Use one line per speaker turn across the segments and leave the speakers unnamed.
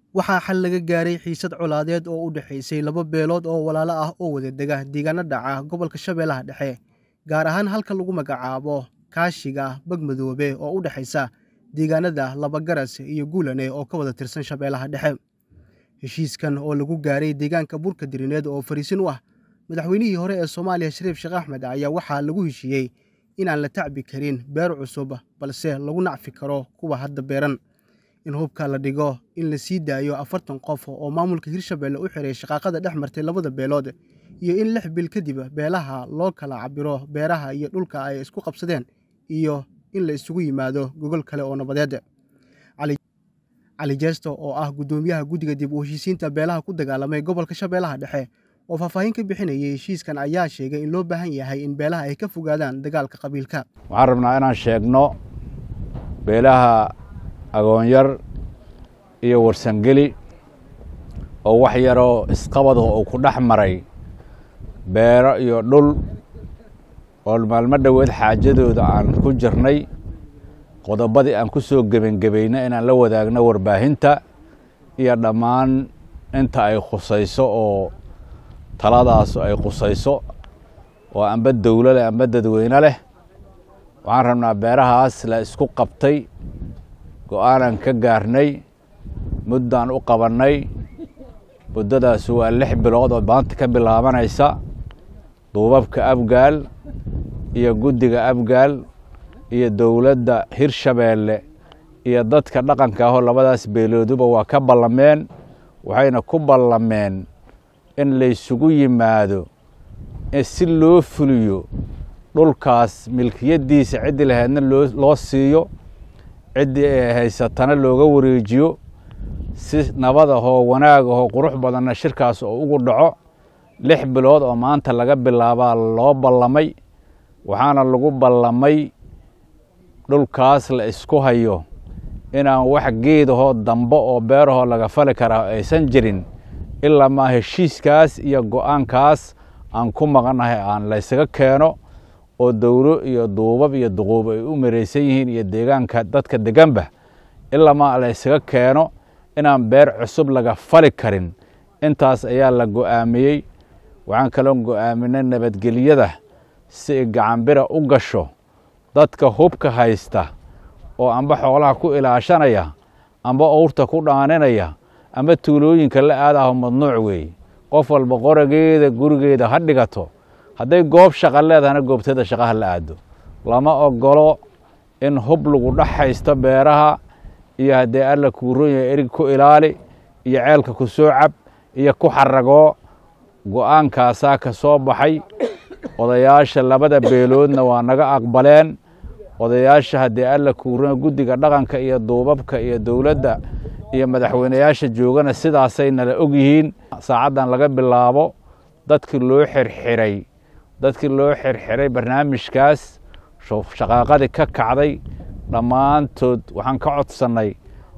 waxaa xal laga gaaray xiisad colaadeed oo u dhexaysay laba beelood oo walaalo ah oo wada dega deegaano dhaca gobolka shabeellaha dhexe gaar ahaan halka lagu magacaabo kaashiga bagmadoobe oo u dhexaysa deegaanada labagaras iyo guulane oo ka wada tirsan shabeellaha dhexe heshiiskan oo lagu gaaray deegaanka burka dirineed oo fariisin u ah madaxweynihii hore ee soomaaliya shariif sheekh axmed ayaa waxaa lagu heshiiyey inaan la tacbi karin beer cusub balse lagu nacfi karo kuwa hadda beeran in hubka la dhigo in la sii daayo afartan qof oo maamulka hirshabelle u xiray shaqaaqada dhex martay labada beelood iyo in lix bil kadib beelaha loo kala cabiro beeraha iyo dhulka ay isku qabsadeen iyo in la isugu yimaado gogol kale oo nabadeed cali jeesto oo ah guddoomiyaha guddiga dib u heshiisiinta beelaha ku dagaalamay gobolka shabeellaha dhexe oo faahfaahin ka bixinayay heshiiskan ayaa sheegay in loo baahan yahay in beelaha ay ka fogaadaan dagaalka qabiilka
waxaan rabnaa inaan sheegno beelaha agoonyar iyo warsangeli oo wax yaroo isqabado uu ku dhex maray beero iyo dhul oo maalmo dhoweed xaajadooda aan ku jirnay qodobadii aan ku soo gebangebayna inaan la wadaagno warbaahinta iyo dhammaan inta ay khusayso oo taladaasu ay khusayso oo amba dowlo leh amba dadweyne leh waxaan rabnaa beerahaas la isku qabtay go-aanan ka gaarnay muddaan u qabannay muddadaas waa lix bilood oo maanta ka bilaabanaysa duubabka abgaal iyo guddiga abgaal iyo dowladda hirshabeelle iyo dadka dhaqanka ahoo labadaas beelooduba waa ka ballameen waxayna ku ballameen in laysugu yimaado si loo fuliyo dhulkaas milkiyaddiisa ciddii lahaydna loo siiyo ciddii ay haysatana looga wareejiyo si nabad ahoo wanaag ahoo qurux badanna shirkaas oo ugu dhaco lix bilood oo maanta laga bilaabaa loo ballamay waxaana lagu ballamay dhulkaas la isku hayo inaan wax geedahoo dambe oo beerahoo laga fali karaa aysan jirin ilaa maa heshiiskaas iyo go-aankaas aan ku maqannahay aan laysaga keeno oo dowlo iyo duubab iyo duquub ay u maraysan yihiin iyo deegaanka dadka deganba ilaa maa laysaga keeno inaan beer cusub laga fali karin intaas ayaa la go'aamiyey waxaan kaloo go'aaminay nabadgelyada si ay gacanbira u gasho dadka hubka haysta oo amba xoolaha ku ilaashanaya amba owrta ku dhaaninaya amba tuulooyinka la aadaho madnuuc weeye qof walba qorageeda gurigeeda ha dhigato hadday goob shaqa leedahana goobteeda shaqaha la aado lama ogolo in hub lagu dhex haysto beeraha iyo haddee alla kuuron yahay erig ku ilaali iyo ceelka ku soo cab iyo ku xaragoo go-aankaasaa ka soo baxay odayaasha labada beeloodna waa naga aqbaleen odayaasha haddii alla kuuron guddiga dhaqanka iyo duubabka iyo dowladda iyo madaxweyneyaasha joogana sidaasay nala og yihiin saacaddan laga bilaabo dadkii loo xirxiray dadkii loo xirxiray barnaamijkaas shaqaaqadii ka kacday dhammaantood waxaan ka codsannay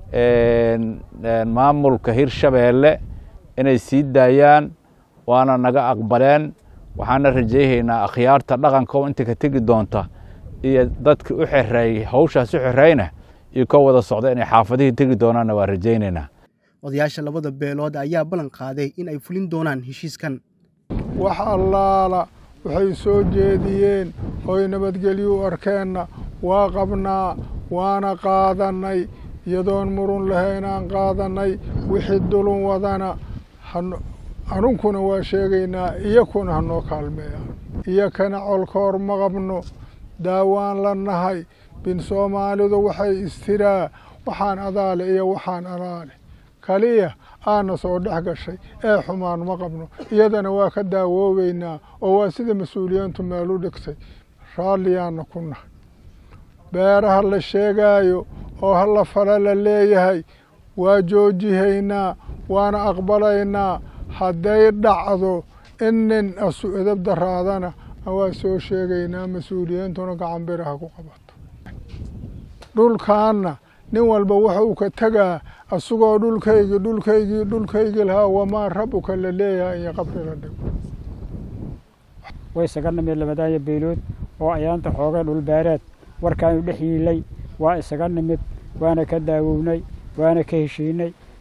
maamulka hirshabeelle inay sii daayaan waana naga aqbaleen waxaana rajayhaynaa akhyaarta dhaqanka oo inta ka tegi doonta iyo dadkii u xereeyey hawshaas u xereyna iyo ka wada socda inay xaafadihii tegi doonaanna waa rajaynaynaa
odayaasha labada beelood ayaa ballan qaaday in ay fulin doonaan heshiiskan
wax allaala waxay soo jeediyeen oy nabadgelyo u arkeenna waa qabnaa waana qaadannay iyadoon murun lahaynaan qaadannay wixii dulun wadana anunkuna waa sheegaynaa iyakuna hanoo kaalmeeyaan iyakana colkoor ma qabno daawaan la nahay bin soomaalidu waxay istiraa waxaan adaale iyo waxaan adaale kaliya aana soo dhex gashay ee xumaan ma qabno iyadana waa ka daawoobeynaa oo waa sida mas-uuliyiintu meel u dhigtay raalliyaana ku nahay beeraha la sheegaayo oo halla fala la leeyahay waa joojihaynaa waana aqbalaynaa hadday dhacdo in nin asu edab daraadana waa soo sheegaynaa mas-uuliyiintuna gacan biraha ku qabato dhulkaanna nin walba wuxuu ka tegaa asagoo dhulkaygii dhulkaygii dhulkaygii lahaa wamaa rabuka la leeyahay iyo qabri la dhigo
way isaga nimid labadaaya beelood oo ayaanta xoogay dhulbeereed warkaanu dhex yiilay waa isaga nimid waana ka daawownay waana ka heshiinay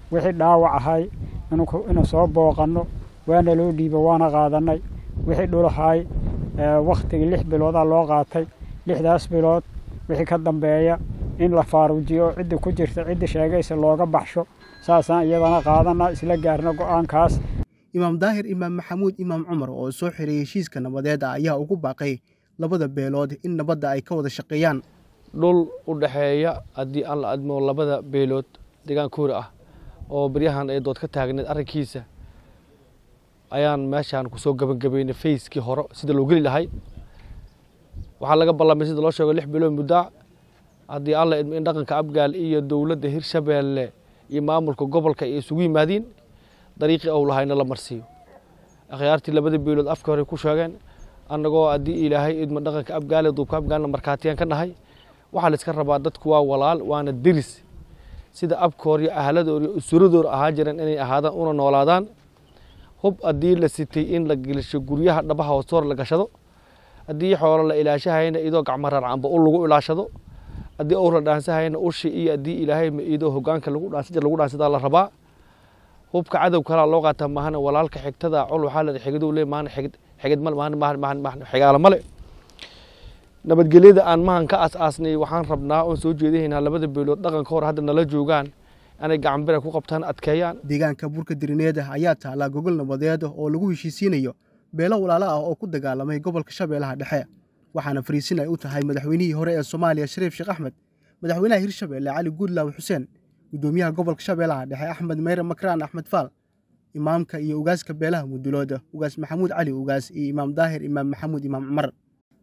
wixii dhaawac ahay inuu soo booqanno waana loo dhiibo waana qaadannay wixii dhulahay wakhtigii lix biloodaa loo qaatay lixdaas bilood wixii ka dambeeya in la faaruujiyo oo ciddii ku jirta ciddii sheegaysa looga baxsho saasaan iyadana qaadana isla gaarna go'aankaas
imaam daahir imaam maxamuud imaam cumar oo soo xiray heshiiska nabadeed ayaa ugu baaqay labada beelood in nabadda ay ka wada shaqeeyaan
dhul u dhexeeya haddii aan la admo labada beelood deegaan kuuri ah oo baryahan ay dood ka taagneed arrinkiisa ayaan meeshaan kusoo gebagabaynay fayskii hore sida loo geli lahay waxaa laga ballamay sida loo sheego lix bilood muddaa haddii alla idmo in dhaqanka abgaal iyo dowladda hirshabeelle iyo maamulka gobolka ay isugu yimaadiin dariiqii ou lahayna la marsiiyo akhyaartii labada beelood afka hore ku sheegeen annagoo haddii ilaahay idmo dhaqanka abgaale duubka abgaalna markhaatiyaan ka nahay waxaa la iska rabaa dadku waa walaal waana deris sida abkoor iyo ahladoor iyo usuradoor ahaan jireen inay ahaadaan una noolaadaan hub haddii la sitay in la gelisho guryaha dhabaha hoostoor la gashado haddii xoolo la ilaashahayna idoo gacmo rarcanba u lagu ilaashado haddii owr la dhaansahayna ushi iyo haddii ilaahay ma idoo hogaanka lagu dhaansija lagu dhaansadaa la rabaa hubka cadow kalaa loo qaataa maahana walaalka xigtada col waxaa la xigiduu le maana xigid xigid male maana maana xigaala male nabadgelyada aan mahan ka aas-aasnay waxaan rabnaa oon soo jeedinaynaa labada beelood dhaqanka hor hadda nala joogaan inay gacanbira ku qabtaan adkeeyaan
deegaanka burka dirineeda ayaa taallaa gogol nabadeed oo lagu heshiisiinayo beelo walaalo ah oo ku dagaalamay gobolka shabeellaha dhexe waxaana fariisin ay u tahay madaxweynihii hore ee soomaaliya shariif sheekh axmed madaxweynaha hirshabeelle cali guudlaaw xuseen guddoomiyaha gobolka shabeellaha dhexe axmed meyre makraan axmed faal imaamka iyo ugaaska beelaha mudulooda ugaas maxamuud cali ugaas iyo imaam daahir imaam maxamuud imaam cumar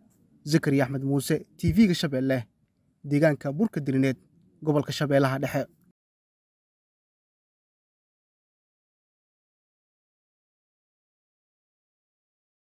zakariya axmed muuse t v-ga shabeelle deegaanka burka dirineed gobolka shabeellaha dhexe